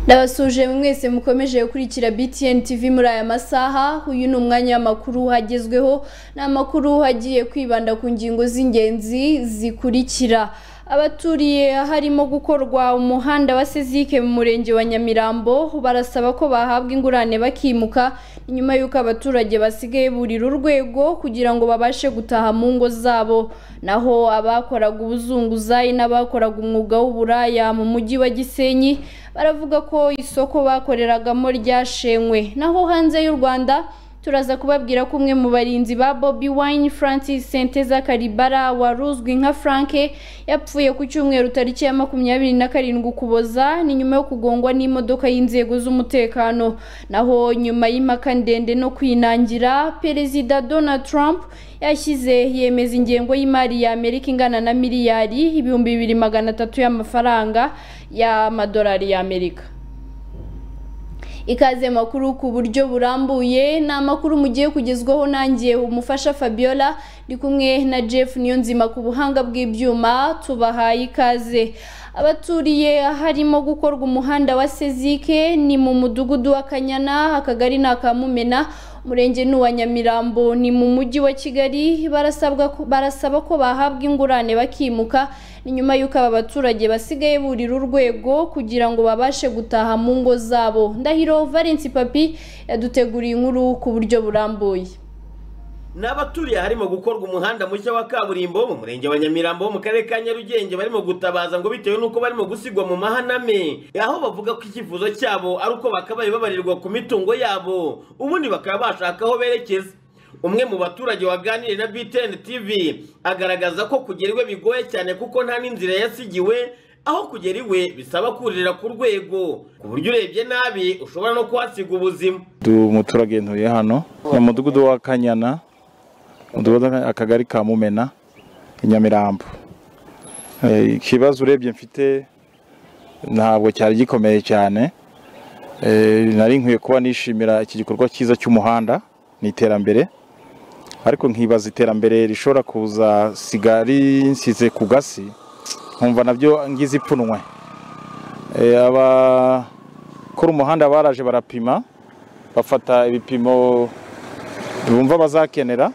ndabasuje mwese mukomeje gukurikira btn tv muri aya masaha uyu ni umwanya w'amakuru hagezweho ni amakuru agiye kwibanda ku ngingo z'ingenzi zikurikira abaturiye harimo gukorwa umuhanda wa sezike mu murenge wa nyamirambo barasaba ko bahabwa ingurane bakimuka nyuma y'uko abaturage basigaye burira urwego kugira ngo babashe gutaha mu ngo zabo naho abakoraga ubuzunguzayi n'abakoraga umwuga w'uburaya mu mujyi wa gisenyi baravuga ko isoko bakoreragamo ryashenywe naho hanze y'u rwanda turaza kubabwira ko umwe mu barinzi ba Bobi Wine Francis Senteza Karibara waruzwi nka Franke yapfuye ku cyumweru tariki ya makumyabiri na karindwi ukuboza ni nyuma yo kugongwa n'imodoka y'inzego z'umutekano naho nyuma y'impaka ndende no kwinangira Perezida Donald Trump yashyize yemeza ingengo y'imari ya Amerika ingana na miliyari ibihumbi bibiri magana atatu y'amafaranga y'amadolari y'Amerika ikaze makuru ku buryo burambuye ni amakuru mugiye kugezwaho nanjye umufasha Fabiola ndi kumwe na Jeff Niyonzima ku buhanga bw'ibyuma tubahaye ikaze abaturiye harimo gukorwa umuhanda wa Sezike ni mu mudugudu wa Kanyana akagari ni akamumena umurenge ni uwa nyamirambo ni mu mujyi wa kigali barasaba ko bahabwa ingurane bakimuka ni nyuma y'uko aba baturage basigaye burira urwego kugira ngo babashe gutaha mu ngo zabo ndahiro valence papi yaduteguriye inkuru ku buryo burambuye ni abaturiye harimo gukorwa umuhanda mushya wa kaburimbo mu murenge wa nyamirambo wo mu karere ka nyarugenge barimo gutabaza ngo bitewe n'uko barimo gusigwa mu mahaname aho bavuga ko icyifuzo cyabo ari uko bakabaye babarirwa ku mitungo yabo ubundi bakaba bashaka aho berekeza umwe mu baturage waganiriye na btn tv agaragaza ko kugera iwe bigoye cyane kuko nta n'inzira yasigiwe aho kugera iwe bisaba kurira ku rwego ku buryo urebye nabi ushobora no kuhasiga ubuzima umuturage ntuye hano ni umudugudu wa kanyana umudugudu akagari ka mumena i nyamirambo ikibazo urebye mfite ntabwo cyari gikomeye cyane nari nkwiye kuba nishimira iki gikorwa cyiza cy'umuhanda ni iterambere ariko nkibaza iterambere rishobora kuza siga rinsize ku gasi nkumva nabyo ngize ipfunwe abakora umuhanda baraje barapima bafata ibipimo bumva bazakenera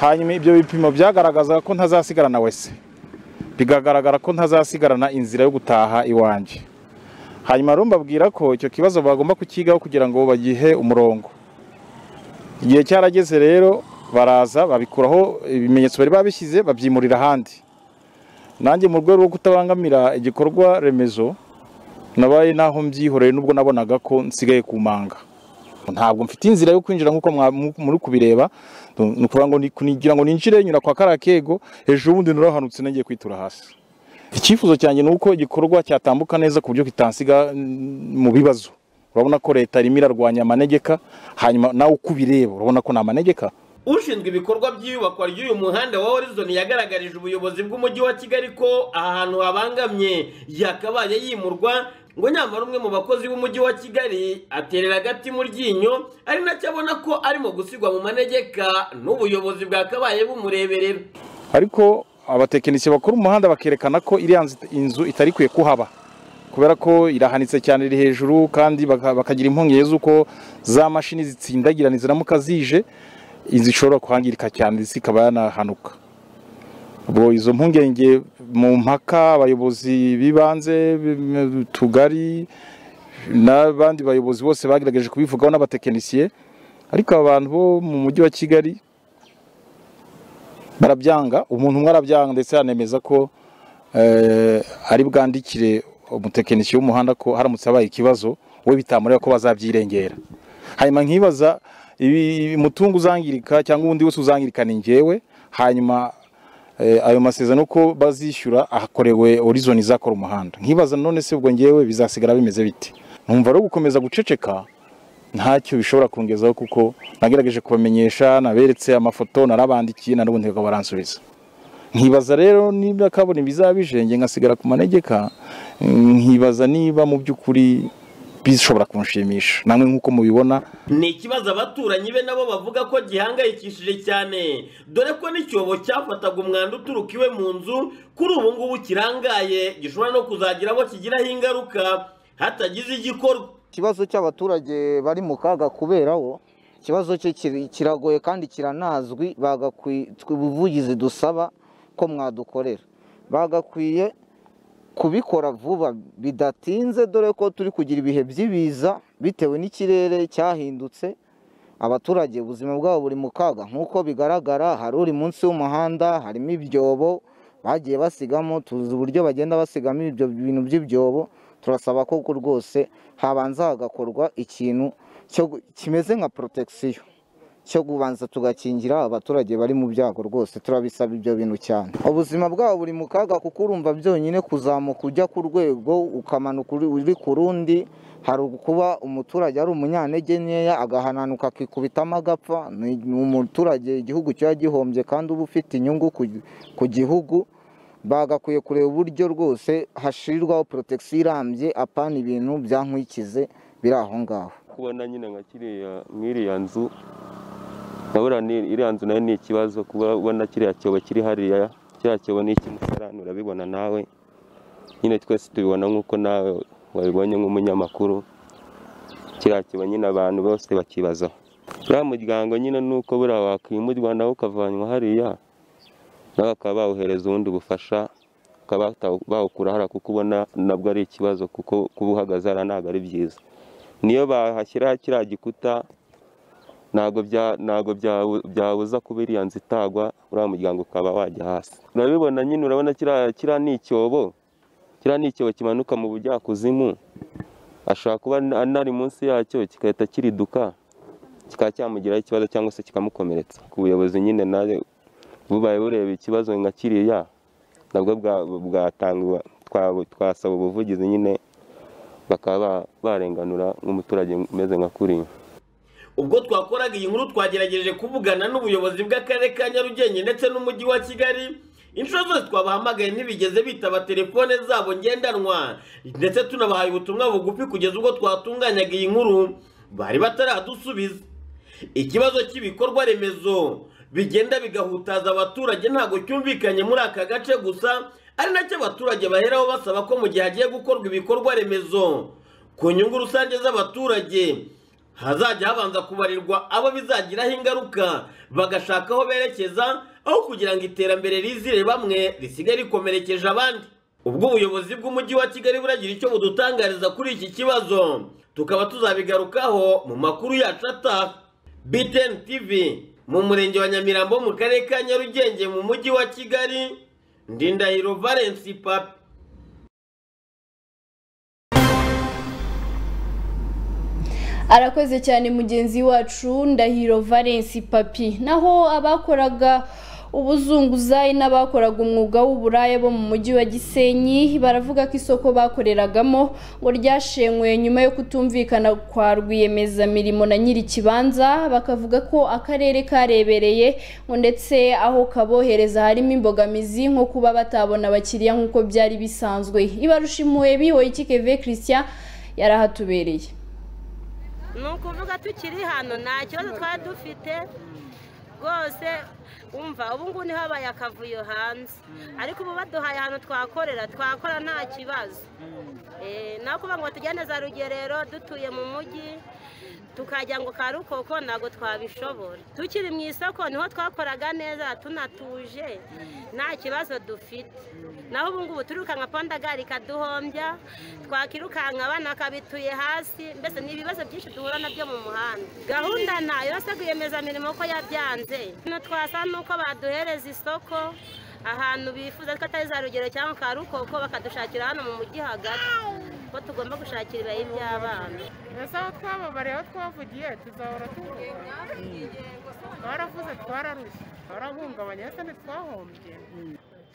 hanyuma ibyo bipimo byagaragazaga ko ntazasigarana wese bigagaragara ko ntazasigarana inzira yo gutaha iwanjye hanyuma rero mbabwira ko icyo kibazo bagomba kukigaho kugira ngo bagihe umurongo igihe cyarageze rero baraza babikuraho ibimenyetso bari babishyize babyimurira ahandi nanjye mu rwego rwo kutabangamira igikorwa remezo nabaye naho mbyihoreye n'ubwo nabonaga ko nsigaye ku manga ntabwo mfite inzira yo kwinjira nk'uko muri kubireba ni ukuvuga ngo kugira ngo ninjire nyura kwa kariya kego hejuru ubundi nurahanutse nagiye kwitura hasi icyifuzo cyanjye ni uko igikorwa cyatambuka neza ku buryo kitansiga mu bibazo urabona ko leta irimo irarwanya amanegeka hanyuma nawe uko ubireba urabona ko ni amanegeka ushinzwe ibikorwa by'iyubakwa ry'uyu muhanda wa horizon yagaragarije ubuyobozi bw'umujyi wa kigali ko aha hantu habangamye yakabaye yimurwa ngo nyamara umwe mu bakozi b'umujyi wa kigali aterera agati mu ryinyo ari nacyo abona ko arimo gusigwa mu manegeka n'ubuyobozi bwakabaye bumureberera ariko abatekinisiye bakora umuhanda bakerekana ko iriya inzu itari ikwiye kuhaba kubera ko irahanitse cyane iri hejuru kandi bakagira impungenge z'uko za mashini zitsindagirana ziramuka zije inzu ishobora kuhangirika cyane ndetse ikaba yanahanuka ubwo izo mpungenge mu mpaka abayobozi b'ibanze tugari n'abandi bayobozi bose bagerageje kubivugaho n'abatekinisiye ariko abantu bo mu mujyi wa kigali barabyanga umuntu umwe arabyanga ndetse yanemeza ko ari bwandikire umutekinisiye w'umuhanda ko haramutse habaye ikibazo we bitamureba ko bazabyirengera hanyuma nkibaza umutungo uzangirika cyangwa ubundi wese uzangirika ni ngewe hanyuma ayo masezerano uko bazishyura ahakorewe horizon izakora umuhanda nkibaza none se ubwo ngewe bizasigara bimeze biti numva rero gukomeza guceceka ntacyo bishobora kungezaho kuko nagerageje kubamenyesha naberetse amafoto narabandikiye na n'ubundi bakaba baransubiza nkibaza rero niba kabona ibizaba bijenge ngasigara ku manegeka nkibaza niba mu by'ukuri bishobora kunshimisha namwe nk'uko mubibona ni ikibazo abaturanyi be nabo bavuga ko gihangayikishije cyane dore ko n'icyobo cyafataga umwanda uturuka iwe mu nzu kuri ubu ngubu kirangaye gishobora no kuzagira abo kigiraho ingaruka hatagize igikorwa ikibazo cy'abaturage bari mu kaga kuberaho ikibazo cye kiri- kiragoye kandi kiranazwi bagakwiye ubuvugizi dusaba ko mwadukorera bagakwiye kubikora vuba bidatinze dore ko turi kugira ibihe by'ibiza bitewe n'ikirere cyahindutse abaturage ubuzima bwabo buri mu kaga nk'uko bigaragara hari uri munsi y'umuhanda harimo ibyobo bagiye basigamo tuzi uburyo bagenda basigamo ibyo bintu by'ibyobo turasaba ko rwose habanza hagakorwa ikintu cyo gu- kimeze nka protection cyo kubanza tugakingira abaturage bari mu byago rwose turabisaba ibyo bintu cyane ubuzima bwabo buri mu kaga kuko urumva byonyine kuzamuka ujya ku rwego ukamanuka uri- uri ku rundi hari kuba umuturage ari umunyantege nkeya agahananuka akikubitamo agapfa ni ni umuturage igihugu kiba gihombye kandi uba ufite inyungu ku- ku gihugu bagakwiye kureba uburyo rwose hashirwaho protection irambye apana ibintu byankwikize biri aho ngaho kubona nyine nka kiriya nk'iriya nzu ndabona ni- iriya nzu nayo ni ikibazo kuba ubona kiriya cyobo kiri hariya kiriya cyobo ni icy'umusarani urabibona nawe nyine twese tubibona nk'uko nawe wabibonye nk'umunyamakuru kiriya cyobo nyine abantu bose bakibazaho uriya muryango nyine ni uko buriya wakimurwa nawe ukavanwa hariya nawe bakaba bawuhereza ubundi bufasha bakaba batawu- bawukura hariya kuko ubona nabwo ari ikibazo kuko kuba uhagaze hariya ntabwo ari byiza niyo bahashyiraho kiriya gikuta ntabwo bya- ntabwo bya- byabuza kuba iriya nzu itagwa uriya muryango ukaba wajya hasi urabibona nyine urabona kiriya kiriya ni icyobo kiriya ni icyobo kimanuka mu bujyakuzimu ashobora kuba na- anari munsi yacyo kigahita kiriduka kikaba cyamugiraho ikibazo cyangwa se kikamukomeretsa ku buyobozi nyine nawe bubaye bureba ikibazo nka kiriya nabwo bwa- bwatangwa twa- twasaba ubuvugizi nyine bakaba ba- barenganura nk'umuturage umeze nka kuriya ubwo twakoraga iyi nkuru twagerageje kuvugana n'ubuyobozi bw'akarere ka nyarugenge ndetse n'umujyi wa kigali inshuro zose twabahamagaye ntibigeze bitaba telefone zabo ngendanwa ndetse tunabahaye ubutumwa bugufi kugeza ubwo twatunganyaga iyi nkuru bari bataradusubiza ikibazo cy'ibikorwa remezo bigenda bigahutaza abaturage ntabwo cyumvikanye muri aka gace gusa ari nacyo abaturage baheraho basaba ko mu gihe hagiye gukorwa ibikorwa remezo ku nyungu rusange z'abaturage hazajya habanza kubarirwa abo bizagiraho ingaruka bagashaka aho berekeza aho kugira ngo iterambere rizire bamwe risigaye rikomerekeje abandi ubwo ubuyobozi bw'umujyi wa kigali buragira icyo budutangariza kuri iki kibazo tukaba tuzabigarukaho mu makuru yacu ataha btn tv mu murenge wa nyamirambo mu karere ka nyarugenge mu mujyi wa kigali ndindahiro valence papi arakoze cyane mugenzi wacu ndahiro valence papi naho abakoraga ubuzunguzayi n'abakoraga umwuga w'uburaya bo mu mujyi wa gisenyi baravuga ko isoko bakoreragamo ngo ryashenywe nyuma yo kutumvikana kwa rwiyemezamirimo na nyiri ikibanza bakavuga ko akarere karebereye ngo ndetse aho kabohereza harimo imbogamizi nko kuba batabona abakiriya nk'uko byari bisanzwe ibarusha impuhwe bihoye ikikeve christian yari ahatubereye ni ukuvuga tukiri hano nta kibazo twari dufite rwose wumva ubu ngubu niho habaye akavuyo hanze ariko ubu baduhaye ahantu twakorera twakora nta kibazo Eh, naho kuvuga ngo tugende za rugerero dutuye mu mujyi tukajya ngo ka rukoko ntabwo twabishobora tukiri mu isoko niho twakoraga neza tunatuje nta kibazo dufite naho ubu ngubu turirukanka pandagari ikaduhombya twakirukanka abana bakabituye hasi mbese ni ibibazo byinshi duhura nabyo mu muhanda gahunda ntayo yose rwiyemezamirimo ko yabyanze hano twasa nuko baduhereza isoko ahantu bifuza ko atari za rugero cyangwa ka rukoko bakadushakira hano mu mujyi hagati ko tugomba gushakira ibibaye by'abana ese aho twababariye aho twavugiye tuzahora tuvuga twaravuze twararushye twarahungabanye ese ntitwahombye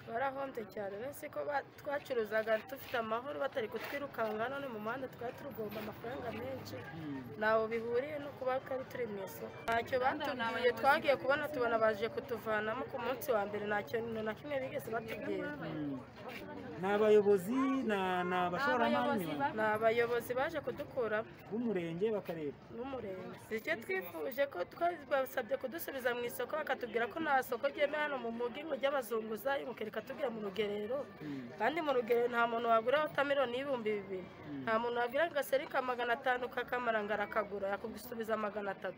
twarahombye cyane benshi ko ba- twacuruzaga dufite amahoro batari kutwirukanga none mu muhanda twari turugomba amafaranga menshi ntaho bihuriye no kuba twari turi mu isoko ntacyo batubwiye twagiye kubona tubona baje kutuvanamo ku munsi wa mbere nta kintu na kimwe bigeze batubwira ni abayobozi ni abashoramari ni abayobozi baje kudukuramo b'umurenge bakareba n'umurenge icyo twifuje ko twabasabye kudusubiza mu isoko bakatubwira ko nta soko ryemewe hano mu mujyi ngo ry'abazunguzayi ngo kereka bakatubwira mu rugerero kandi mu rugerero nta muntu wagura wotameloni y'ibihumbi bibiri nta muntu wagura agaseri ka magana atanu k'akamara ngo arakagura yakugusubiza magana atatu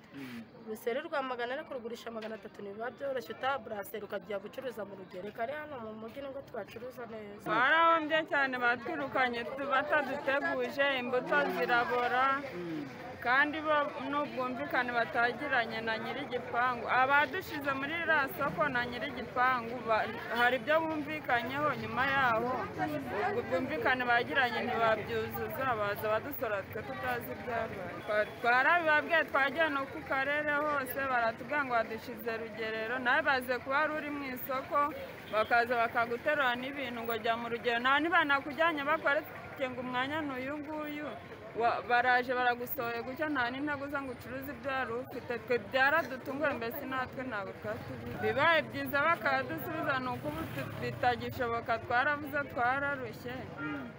uruseri rwa magana ane kurugurisha magana atatu ntibiba byoroshye utaha buraseri ukajya gucuruza mu rugerero reka rero hano mu mujyi nibwo tubacuruza neza barahombye cyane batwirukanye bataduteguje imbuto zirabora kandi bo n'ubwumvikane batagiranye na nyir'igipangu abadushize muri iriya soko na nyir'igipangu ba- hari ibyo bumvikanyeho nyuma yaho ubwo bwumvikane bagiranye ntibabyuzuza baza badusora twe tutazi ibyabaye Twa- twarabibabwiye twagiye no ku karere hose baratubwira ngo badushize rugerero nawe baze kuba wari uri mu isoko bakaza bakaguterura n'ibintu ngo jya mu rugero nta ntibanakujyanye bakwereke ngo umwanya ni uyu nguyu Wa- baraje baragusohoye gutya nta n'intego uza ngo ucuruze ibyo wari ufite twe byaradutunguye mbese natwe ntabwo twatubizi bibaye byiza bakadusubiza ni uko ubu tu- bitagishoboka twaravuze twararushye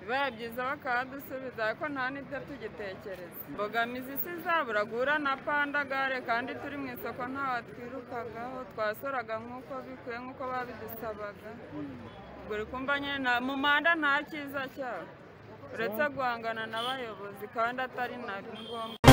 bibaye byiza bakadusubiza ariko nta n'ibyo tugitekereza imbogamizi si izabura guhura na pandagare kandi turi mu isoko ntawe twirukagaho twasoraga nk'uko bikwiye nk'uko babidusabaga ubwo uri kumva nyine nta- mu manda nta cyiza cyabo uretse guhangana n'abayobozi kandi atari na ngombwa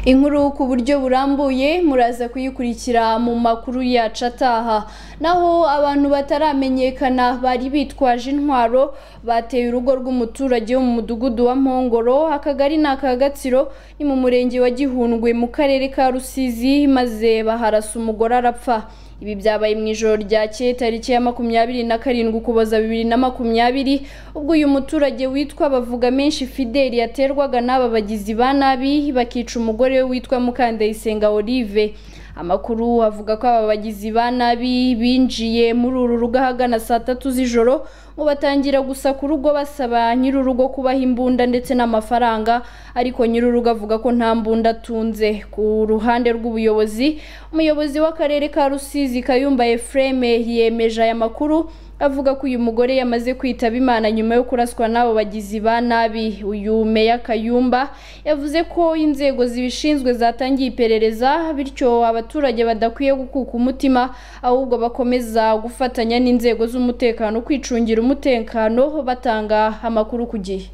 inkuru ku buryo burambuye muraza kuyikurikira mu makuru yacu ataha naho abantu bataramenyekana bari bitwaje intwaro bateye urugo rw'umuturage wo mu mudugudu wa mpongoro akagari ni aka gatsiro ni mu murenge wa gihundwe mu karere ka rusizi maze baharasa umugore arapfa ibi byabaye mu ijoro ryakeye tariki ya makumyabiri na karindwi ukuboza bibiri na makumyabiri ubwo uyu muturage witwa bavuga menshi fideli yaterwaga n'aba bagizi ba nabi bakica umugore we witwa mukandayisenga olive amakuru avuga ko aba bagizi ba nabi binjiye muri uru rugo ahagana saa tatu z'ijoro ngo batangira gusa ku rugo basaba nyir'urugo kubaha imbunda ndetse n'amafaranga ariko nyir'urugo avuga ko nta mbunda atunze ku ruhande rw'ubuyobozi umuyobozi w'akarere ka rusizi kayumba efureme yemeje aya makuru avuga ko uyu mugore yamaze kwitaba imana nyuma yo kuraswa n'abo bagizi ba nabi uyu meya kayumba yavuze ko inzego zibishinzwe zatangiye iperereza bityo abaturage badakwiye gukuka umutima ahubwo bakomeza gufatanya n'inzego z'umutekano kwicungira umutekano batanga amakuru ku gihe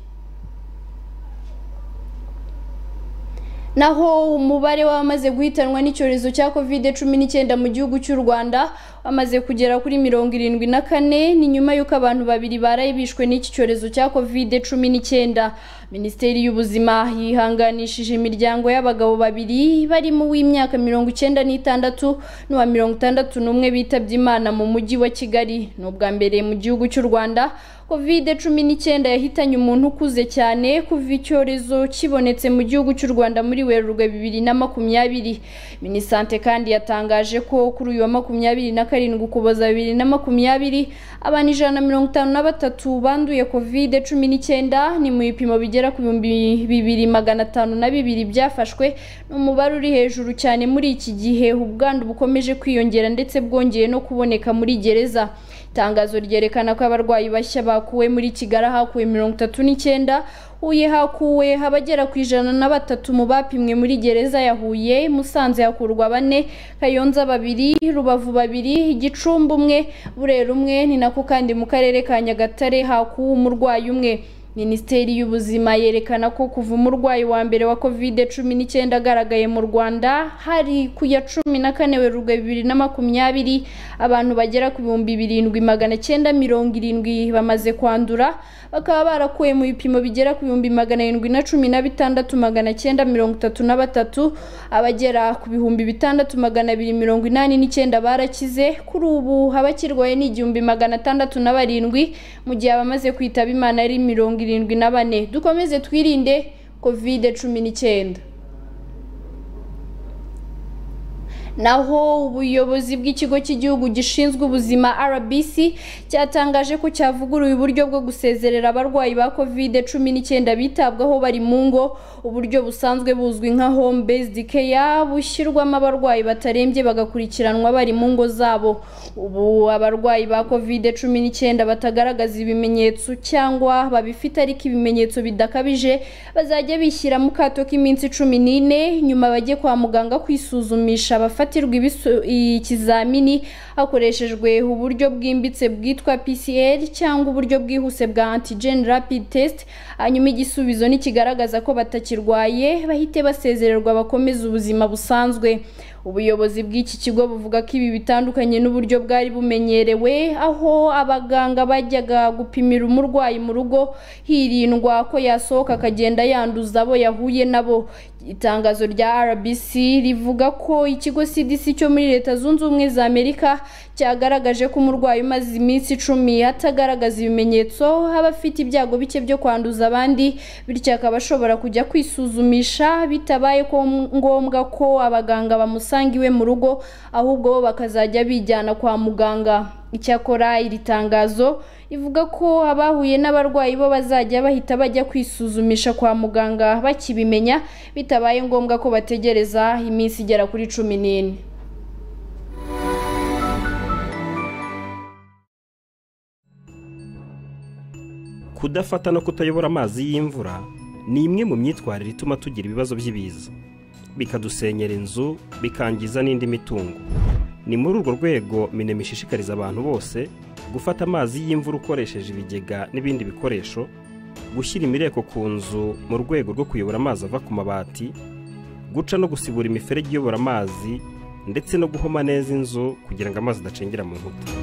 naho umubare w'abamaze guhitanwa n'icyorezo cya covid cumi n'icyenda mu gihugu cy'u rwanda wamaze kugera kuri mirongo irindwi na kane ni nyuma y'uko abantu babiri baraye bishwe n'iki cyorezo cya covid cumi n'icyenda minisiteri y'ubuzima yihanganishije imiryango y'abagabo babiri barimo uw'imyaka mirongo icyenda n'itandatu n'uwa mirongo itandatu n'umwe bitabye imana mu mujyi wa kigali ni ubwa mbere mu gihugu cy'u rwanda covid cumi n'icyenda yahitanye umuntu ukuze cyane kuva icyorezo kibonetse mu gihugu cy'u rwanda muri werurwe bibiri na makumyabiri minisante kandi yatangaje ko kuri uyu wa makumyabiri na karindwi ukuboza bibiri na makumyabiri abantu ijana na mirongo itanu na batatu banduye covid cumi n'icyenda ni mu bipimo bigera ku bihumbi bibiri magana atanu na bibiri byafashwe ni umubare uri hejuru cyane muri iki gihe ubwandu bukomeje kwiyongera ndetse bwongeye no kuboneka muri gereza itangazo ryerekana ko abarwayi bashya bakuwe muri kigali hakuwe mirongo itatu n'icyenda huye hakuwe abagera ku ijana na batatu mu bapimwe muri gereza ya huye musanze hakurwa bane kayonza babiri rubavu babiri igicumbi umwe burera umwe ni nako kandi mu karere ka nyagatare hakuwe umurwayi umwe minisiteri y'ubuzima yerekana ko kuva umurwayi wa mbere wa covid cumi n'icyenda agaragaye mu rwanda hari ku ya cumi na kane werurwe bibiri na makumyabiri abantu bagera ku bihumbi birindwi magana cyenda mirongo irindwi bamaze kwandura bakaba barakuwe mu bipimo bigera ku bihumbi magana arindwi na cumi na bitandatu magana cyenda mirongo itatu na batatu abagera ku bihumbi bitandatu magana abiri mirongo inani n'icyenda barakize kuri ubu abakirwaye ni igihumbi magana atandatu na barindwi mu gihe abamaze kwitaba imana ari mirongo irindwi na bane dukomeze twirinde kovide cumi n'icyenda naho ubuyobozi bw'ikigo cy'igihugu gishinzwe ubuzima RBC cyatangaje ko cyavuguruye uburyo bwo gusezerera abarwayi ba covid cumi n'icyenda bitabwaho bari mu ngo uburyo busanzwe buzwi nka home based care bushyirwamo abarwayi batarembye bagakurikiranwa bari mu ngo zabo ubu abarwayi ba covid cumi n'icyenda batagaragaza ibimenyetso cyangwa babifite ariko ibimenyetso bidakabije bazajya bishyira mu kato k'iminsi cumi n'ine nyuma bajye kwa muganga kwisuzumisha abafata gufatirwa ibisu- ikizamini hakoreshejwe uburyo bwimbitse bwitwa PCR cyangwa uburyo bwihuse bwa antigen rapid test hanyuma igisubizo nikigaragaza ko batakirwaye bahite basezererwa bakomeze ubuzima busanzwe ubuyobozi bw'iki kigo buvuga ko ibi bitandukanye n'uburyo bwari bumenyerewe aho abaganga bajyaga gupimira umurwayi mu rugo hirindwa ko yasohoka akagenda yanduza abo yahuye nabo itangazo rya RBC rivuga ko ikigo CDC cyo muri Leta Zunze Ubumwe za Amerika cyagaragaje ko umurwayi umaze iminsi icumi atagaragaza ibimenyetso aba afite ibyago bike byo kwanduza abandi bityo akaba ashobora kujya kwisuzumisha bitabaye ko ngombwa ko abaganga bamusanga iwe mu rugo ahubwo bo bakazajya bijyana kwa muganga icyakora iri tangazo rivuga ko abahuye n'abarwayi bo bazajya bahita bajya kwisuzumisha kwa muganga bakibimenya bitabaye ngombwa ko bategereza iminsi igera kuri cumi n'ine kudafata no kutayobora amazi y'imvura ni imwe mu myitwarire ituma tugira ibibazo by'ibiza bikadusenyera inzu bikangiza n'indi mitungo ni muri urwo rwego minema ishishikariza abantu bose gufata amazi y'imvura ukoresheje ibigega n'ibindi bikoresho gushyira imireko ku nzu mu rwego rwo kuyobora amazi ava ku mabati guca no gusibura imiferege iyobora amazi ndetse no guhoma neza inzu kugira ngo amazi adacengera mu nkuta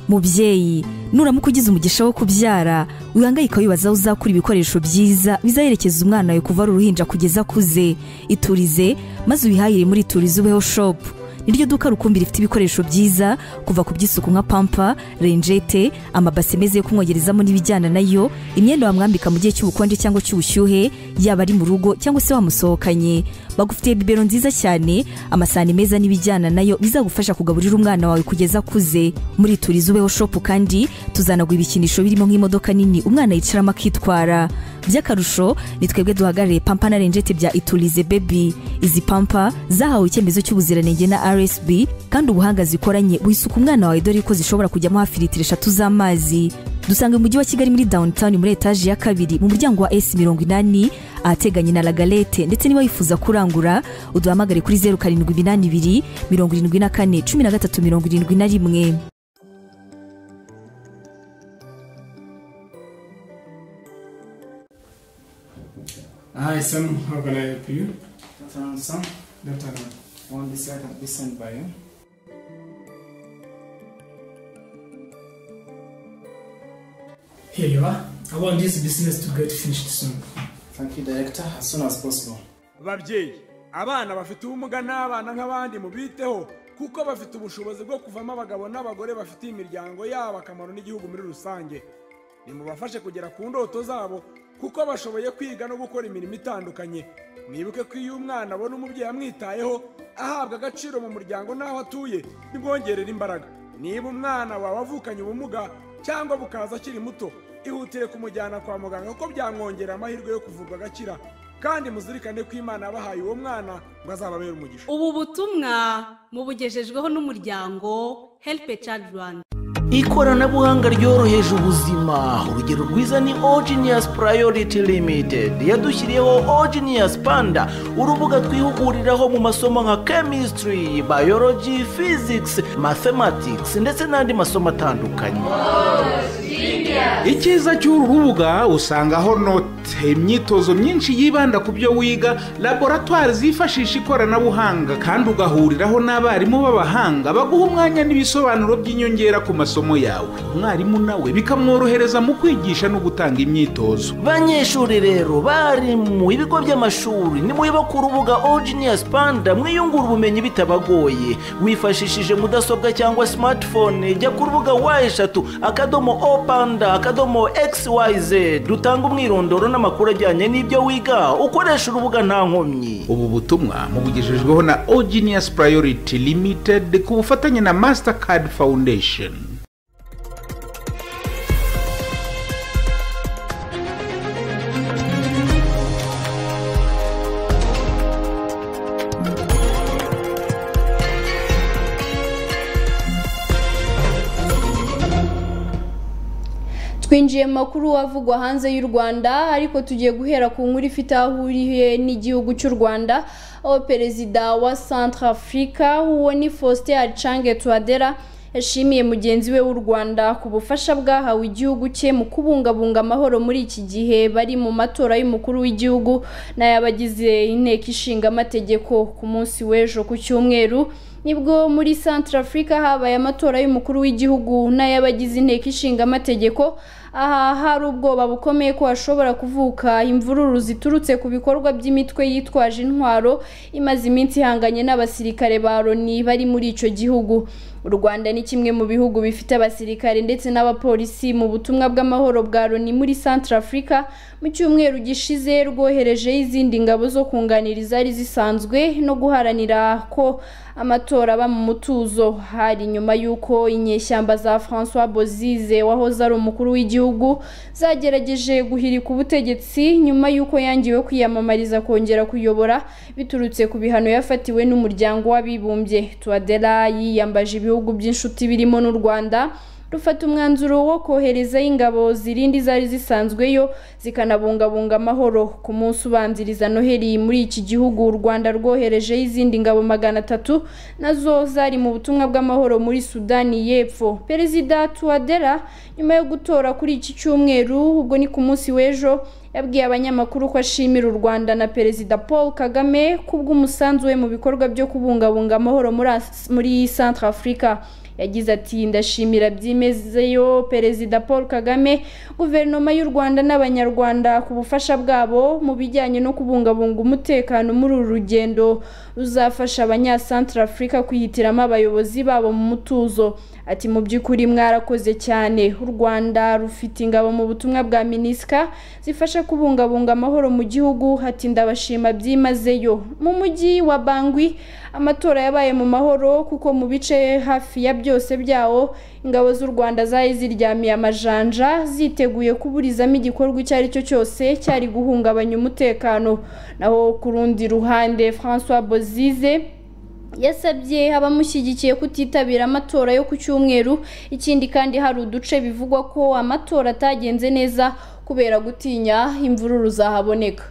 mubyeyi nuramuka ugize umugisha wo kubyara wihangayika wibaza aho uzakura ibikoresho byiza bizaherekeza umwana wawe kuva ari uruhinja kugeza akuze iturize maze ubihahire muri iturize ubeho shopu niryo duka rukumbi rifite ibikoresho byiza kuva ku by'isuku nka pampa renjete amabase meza yo kumwogerezamo n'ibijyana nayo imyenda wamwambika mu gihe cy'ubukonje cyangwa cy'ubushyuhe yaba ari mu rugo cyangwa se wamusohokanye bagufitiye bibero nziza cyane amasahani meza n'ibijyana nayo bizagufasha kugaburira umwana wawe kugeza akuze muri turiza ubeho shopu kandi tuzanagura ibikinisho birimo nk'imodoka nini umwana yicaramo akitwara by'akarusho ni twebwe duhagarariye pampa na renjete bya iturize bebi izi pampa zahawe icyemezo cy'ubuziranenge na rsb kandi ubuhanga zikoranye buhisuka umwana wawe dore ko zishobora kujyamo hafi litiro eshatu z'amazi dusanga mu mujyi wa kigali muri downtown muri etaje ya kabiri mu muryango wa s mirongo inani ahateganye na lagalete ndetse niba wifuza kurangura uduhamagare kuri zeru karindwi iminani ibiri mirongo irindwi na kane cumi na gatatu mirongo irindwi na rimwe Hi, Sam. How can I help you? Turn some. Left hand man. One this side and this side by you. Here you are. I want this business to get finished soon. Thank you, Director. As soon as possible. babyeyi abana bafite ubumuga n'abana nk'abandi mubiteho kuko bafite ubushobozi bwo kuvamo abagabo n'abagore bafitiye imiryango yabo akamaro n'igihugu muri rusange nimubafashe kugera ku ndoto zabo kuko bashoboye kwiga no gukora imirimo itandukanye mwibuke ko iyo umwana abona umubyeyi amwitayeho ahabwa agaciro mu muryango n'aho atuye bimwongerera imbaraga niba umwana wawe avukanye ubumuga cyangwa bukaza akiri muto ihutire kumujyana kwa muganga kuko byamwongerera amahirwe yo kuvurwa agakira kandi muzirikane ko imana yabahaye uwo mwana ngo azababere umugisha ubu butumwa mubugejejweho n'umuryango heripe cadi rwanda ikoranabuhanga ryoroheje ubuzima urugero rwiza ni ogenius priority limited yadushyiriyeho ogenius panda urubuga twihuguriraho mu masomo nka chemistry biology physics mathematics ndetse n'andi masomo atandukanye icyiza cy'uru rubuga usangaho note imyitozo myinshi yibanda ku byo wiga laboratwari zifashisha ikoranabuhanga kandi ugahuriraho n'abarimu b'abahanga baguha umwanya n'ibisobanuro by'inyongera ku masomo yawe umwarimu nawe bikamworohereza mu kwigisha no gutanga imyitozo banyeshuri rero bari mu bigo by'amashuri nimwiba ku rubuga ogenius panda mwiyungura ubumenyi bitabagoye wifashishije mudasobwa cyangwa smartphone jya ku rubuga wa eshatu akadomo o panda akadomo xyz dutanga umwirondoro n'amakuru ajyanye n'ibyo wiga ukoresha urubuga nta nkomyi ubu butumwa mubugejejweho na ogenius priority limited ku bufatanye na mastercard foundation twinjiye mu makuru avugwa hanze y'u rwanda ariko tugiye guhera ku nkuru ifite aho ihuriye n'igihugu cy'u rwanda aho perezida wa centrafrica uwo ni faustin aricange tuwadera yashimiye mugenzi we w'u rwanda ku bufasha bwahawe igihugu cye mu kubungabunga amahoro muri iki gihe bari mu matora y'umukuru w'igihugu n'ay'abagize inteko ishinga amategeko ku munsi w'ejo ku cyumweru nibwo muri Central Africa habaye amatora y'umukuru w'igihugu n'ay'abagize inteko ishinga amategeko aha hari ubwoba bukomeye ko hashobora kuvuka imvururu ziturutse ku bikorwa by'imitwe yitwaje intwaro imaze iminsi ihanganye n'abasirikare ba Loni bari muri icyo gihugu u Rwanda ni kimwe mu bihugu bifite abasirikare ndetse n'abapolisi mu butumwa bw'amahoro bwa Loni muri Central Africa mu cyumweru gishize rwoherejeho izindi ngabo zo kunganira izari zisanzwe no guharanira ko amatora aba mu mutuzo hari nyuma y'uko inyeshyamba za François Bozize wahoze ari umukuru w'igihugu zagerageje guhirika ubutegetsi nyuma y'uko yangiwe kwiyamamariza kongera kuyobora biturutse ku bihano yafatiwe n'umuryango w'abibumbye Tuadera yiyambaje ibihugu by'inshuti birimo n'u Rwanda rufata umwanzuro wo koherezayo ingabo zirindi zari zisanzweyo zikanabungabunga amahoro ku munsi ubanziriza noheli muri iki gihugu u rwanda rwoherejeho izindi ngabo magana atatu nazo zari mu butumwa bw'amahoro muri sudani y'epfo perezida tuwadera nyuma yo gutora kuri iki cyumweru ubwo ni ku munsi w'ejo yabwiye abanyamakuru ko ashimira u rwanda na perezida paul kagame kubw'umusanzu we mu bikorwa byo kubungabunga amahoro muri centre africa yagize ati ndashimira byimezeyo perezida paul kagame guverinoma y'u rwanda n'abanyarwanda ku bufasha bwabo mu bijyanye no kubungabunga umutekano muri uru rugendo ruzafasha abanyasantra afurika kwihitiramo abayobozi babo mu mutuzo ati mu by'ukuri mwarakoze cyane u rwanda rufite ingabo mu butumwa bwa minisika zifasha kubungabunga amahoro mu gihugu ati ndabashima byimazeyo mu mujyi wa bangwi amatora yabaye mu mahoro kuko mu bice hafi ya byose byawo ingabo z'u rwanda zari ziryamiye amajanja ziteguye kuburizamo igikorwa icyo ari cyo cyose cyari guhungabanya umutekano naho ku rundi ruhande francois bozize yasabye abamushyigikiye kutitabira amatora yo ku cyumweru ikindi kandi hari uduce bivugwa ko amatora atagenze neza kubera gutinya imvururu zahaboneka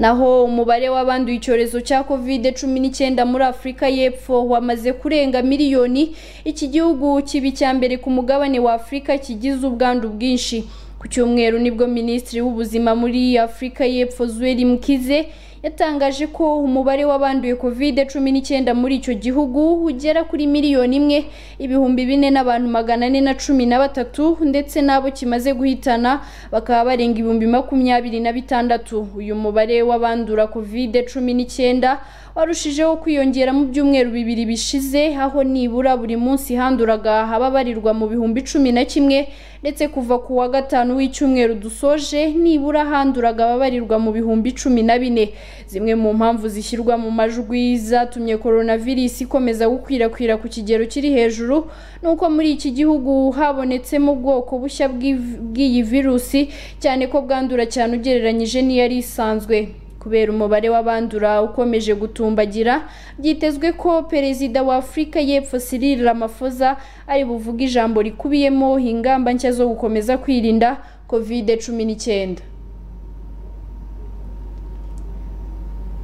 naho umubare w'abanduye icyorezo cya kovide cumi n'icyenda muri afurika y'epfo wamaze kurenga miliyoni iki gihugu kiba icya mbere ku mugabane wa afurika kigize ubwandu bwinshi ku cyumweru nibwo minisitiri w'ubuzima muri afurika y'epfo zuweri mkize yatangaje ko umubare w'abanduye covid cumi n'icyenda muri icyo gihugu ugera kuri miliyoni imwe ibihumbi bine n'abantu magana ane na cumi na batatu ndetse n'abo kimaze guhitana bakaba barenga ibihumbi makumyabiri na bitandatu uyu mubare w'abandura covid cumi n'icyenda warushijeho kwiyongera mu byumweru bibiri bishize aho nibura buri munsi handuraga ababarirwa mu bihumbi cumi na kimwe ndetse kuva ku wa gatanu w'icyumweru dusoje nibura handuraga ababarirwa mu bihumbi cumi na bine zimwe mu mpamvu zishyirwa mu majwi zatumye coronavirus ikomeza gukwirakwira ku kigero kiri hejuru ni uko muri iki gihugu habonetsemo ubwoko bushya bw'iyi virusi cyane ko bwandura cyane ugereranyije n'iyari isanzwe kubera umubare w'abandura ukomeje gutumbagira byitezwe ko perezida wa afurika y'epfo Cyril Ramaphosa ari buvuge ijambo rikubiyemo ingamba nshya zo gukomeza kwirinda covid cumi n'icyenda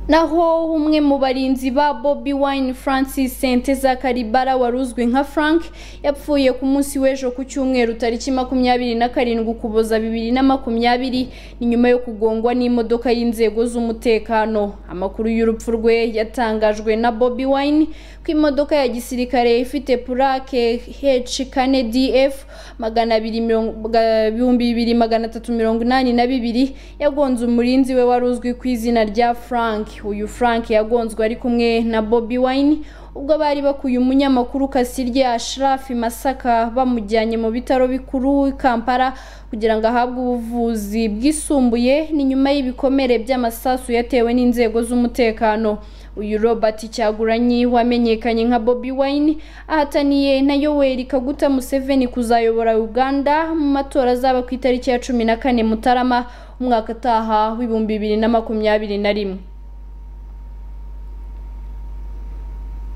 naho umwe mu barinzi ba Bobby Wine Francis Senteza Karibara wari uzwi nka Frank yapfuye ku munsi w'ejo ku cyumweru tariki makumyabiri na karindwi ukuboza bibiri na makumyabiri ni nyuma yo kugongwa n'imodoka y'inzego z'umutekano amakuru y'urupfu rwe yatangajwe na Bobby Wine ko imodoka ya gisirikare ifite purake H kane DF magana abiri ibihumbi bibiri magana atatu mirongo inani na bibiri yagonze umurinzi we wari uzwi ku izina rya Frank uyu frank yagonzwe ari kumwe na Bobby Wine ubwo bari bakuye umunyamakuru kasirye ashirafi masaka bamujyanye mu bitaro bikuru i kampala kugira ngo ahabwe ubuvuzi bwisumbuye ni nyuma y'ibikomere by'amasasu yatewe n'inzego z'umutekano uyu robert cyaguranyi wamenyekanye nka Bobby Wine ahataniye na yoweri kaguta museveni kuzayobora uganda mu matora azaba ku itariki ya cumi na kane mutarama umwaka utaha w'ibihumbi bibiri na makumyabiri na rimwe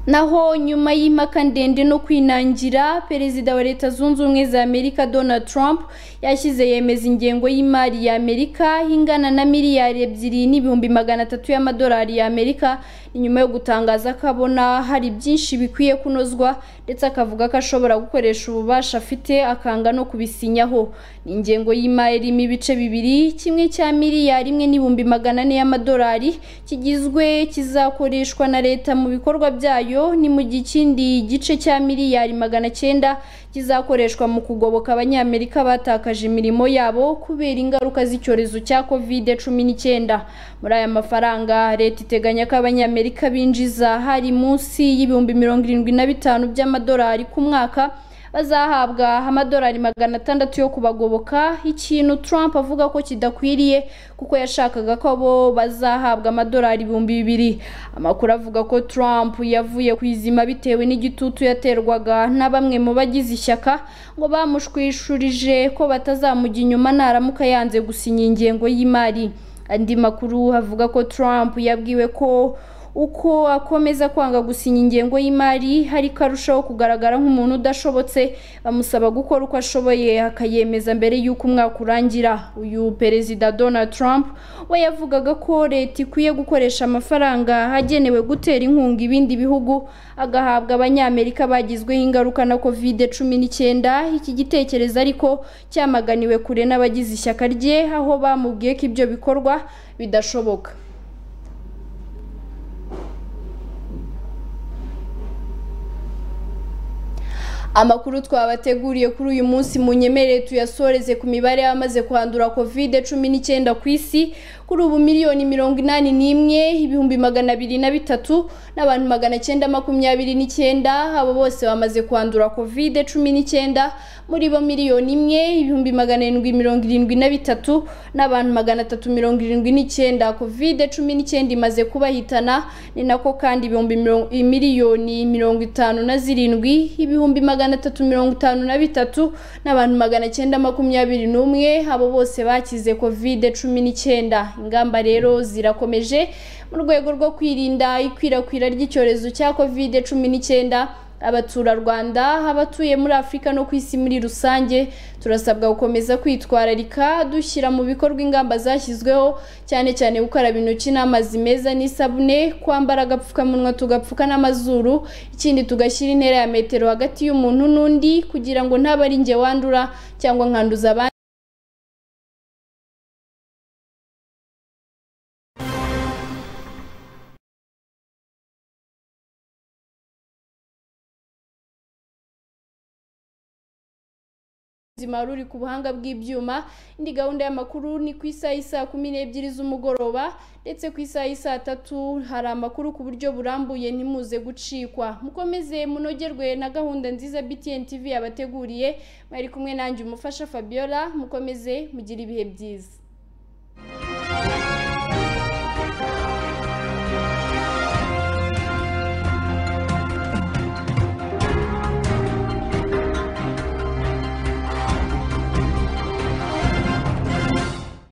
naho nyuma y'impaka ndende no kwinangira perezida wa leta zunze ubumwe za amerika donald trump yashyize yemeza ingengo y'imari ya amerika ingana na miliyari ebyiri n'ibihumbi magana atatu y'amadolari ya amerika ni nyuma yo gutangaza ko abona hari byinshi bikwiye kunozwa ndetse akavuga ko ashobora gukoresha ububasha afite akanga no kubisinyaho ni ingengo y'imari irimo ibice bibiri kimwe cya miliyari imwe n'ibihumbi magana ane y'amadolari kigizwe kizakoreshwa na leta mu bikorwa byayo ni mu gihe ikindi gice cya miliyari magana cyenda kizakoreshwa mu kugoboka abanyamerika batakaje imirimo yabo kubera ingaruka z'icyorezo cya covid cumi n'icyenda muri aya mafaranga leta iteganya ko abanyamerika binjiza hari munsi y'ibihumbi mirongo irindwi na bitanu by'amadolari ku mwaka bazahabwa amadolari magana atandatu yo kubagoboka ikintu Trump avuga ko kidakwiriye kuko yashakaga ko abo bazahabwa amadolari ibihumbi bibiri amakuru avuga ko Trump yavuye ku izima bitewe n'igitutu yaterwaga na bamwe mu bagize ishyaka ngo bamushwishurije ko batazamujya inyuma naramuka yanze gusinya ingengo y'imari andi makuru avuga ko Trump yabwiwe ko uko akomeza kwanga gusinya ingengo y'imari hari ko arushaho kugaragara nk'umuntu udashobotse bamusaba gukora uko ashoboye akayemeza mbere y'uko umwaka urangira uyu perezida donald trump we yavugaga ko leta ikwiye gukoresha amafaranga agenewe gutera inkunga ibindi bihugu agahabwa abanyamerika bagizweho ingaruka na covid cumi n'icyenda iki gitekerezo ariko cyamaganiwe kure n'abagize ishyaka rye aho bamubwiye ko ibyo bikorwa bidashoboka amakuru twabateguriye kuri uyu munsi mu nyemerere tuyasoreze ku mibare y'abamaze kuhandura kovide cumi n'icyenda ku isi kuri ubu miliyoni mirongo inani n'imwe ibihumbi magana abiri na bitatu n'abantu magana cyenda makumyabiri n'icyenda abo bose bamaze kuhandura kovide cumi n'icyenda muri bo miliyoni imwe ibihumbi magana arindwi mirongo irindwi na bitatu n'abantu magana atatu mirongo irindwi n'icyenda kovide cumi n'icyenda imaze kubahitana ni nako kandi ibihumbi miliyoni mirongo itanu na zirindwi ibihumbi magana magana atatu mirongo itanu na bitatu n'abantu magana cyenda makumyabiri n'umwe abo bose bakize kovide cumi n'icyenda ingamba rero zirakomeje mu rwego rwo kwirinda ikwirakwira ry'icyorezo cya kovide cumi n'icyenda abaturarwanda abatuye muri afurika no ku isi muri rusange turasabwa gukomeza kwitwararika dushyira mu bikorwa ingamba zashyizweho cyane cyane gukaraba intoki n'amazi meza n'isabune kwambara agapfukamunwa tugapfuka n'amazuru ikindi tugashyira intera ya metero hagati y'umuntu n'undi kugira ngo ntabe ari njye wandura cyangwa nkanduza abandi ubuzima ruri ku buhanga bw'ibyuma indi gahunda y'amakuru ni ku isaha isaa kumi n'ebyiri z'umugoroba ndetse ku isaha isaa tatu hari amakuru ku buryo burambuye ntimuze gucikwa mukomeze munogerwe na gahunda nziza btn tv yabateguriye mwari kumwe nanjye umufasha fabiola mukomeze mugire ibihe byiza